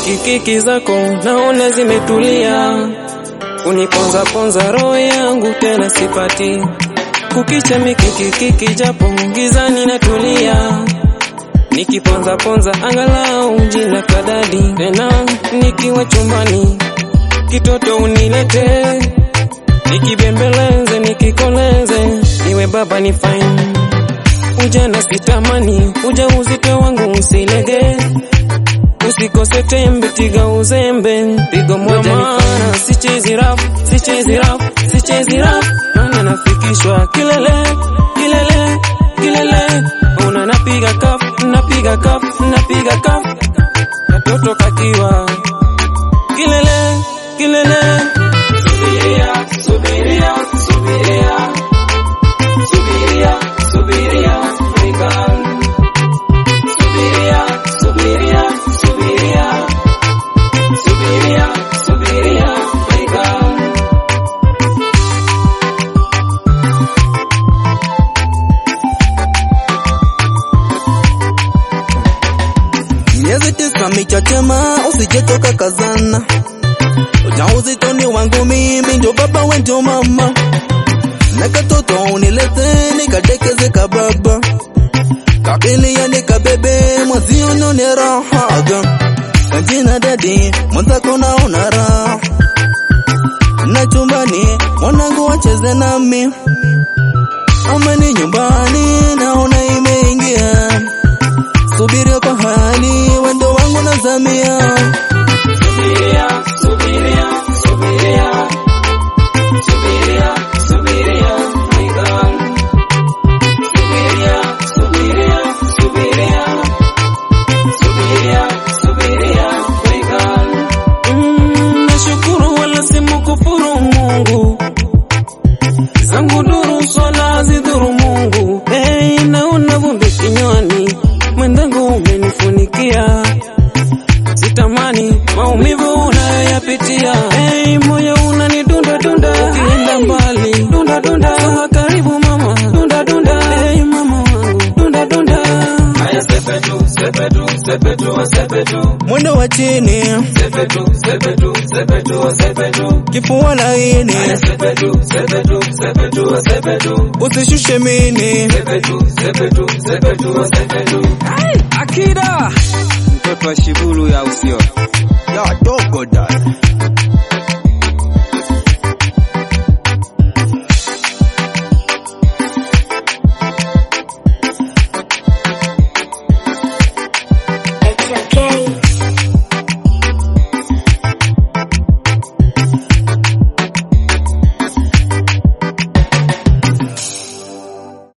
mikikiki zako naona zimetulia, uniponza ponza roho yangu tena sipati kukicha mikikiki, japo gizani natulia, nikiponza ponza angalau jina kadadi, tena nikiwa chumbani kitoto unilete, nikibembeleze nikikoleze, iwe baba ni fine ujana sitamani, uja uzito wangu usilege, usikose tembe, tiga uzembe, pigo moja maana sichezi rafu, sichezi rafu, sichezi rafu, maana nafikishwa kilele, kilele, kilele, una napiga kafu, napiga kafu, napiga kafu, katoto kakiwa kilele, kilele, subiria, subiria, subiria, subiria, subiria, African. Subiria, subiria, subiria, subiria, subiria, African. Miezi tisa michachema, usijetoka kazana. Ujauzito ni wangu mimi, ndio baba we ndio mama, na katoto unilete nikadekeze kababa, kabilia nikabebe mwazio nione rahaga, kajina dadi mwenzako naona raha, na chumbani mwanangu wacheze nami, amani nyumbani naona imeingia subiria kwa hali wendo wangu nazamia Subiria, subiria, subiria, subiria, subiria, African. Subiria, subiria, subiria, subiria, subiria, African. Mm, nashukuru wala simkufuru Mungu zangu duru swala zidhuru Mungu. Hey, naona vumbi kinywani, mwenzangu umenifunikia, sitamani maumivu unayoyapitia. Hey, moyo unanidunda dunda, ukienda mbali dunda dunda, sawa karibu mama, dunda dunda, hey mama wangu, dunda dunda. Haya sepetu, sepetu, sepetu, sepetu, mwendo wa chini sepetu, sepetu, sepetu, sepetu. kifua laini Haya sepetu, sepetu, sepetu, sepetu. usishushe mini Sepetu, sepetu, sepetu, sepetu. Akida mtoto wa Shibulu ya usio ya dogo dada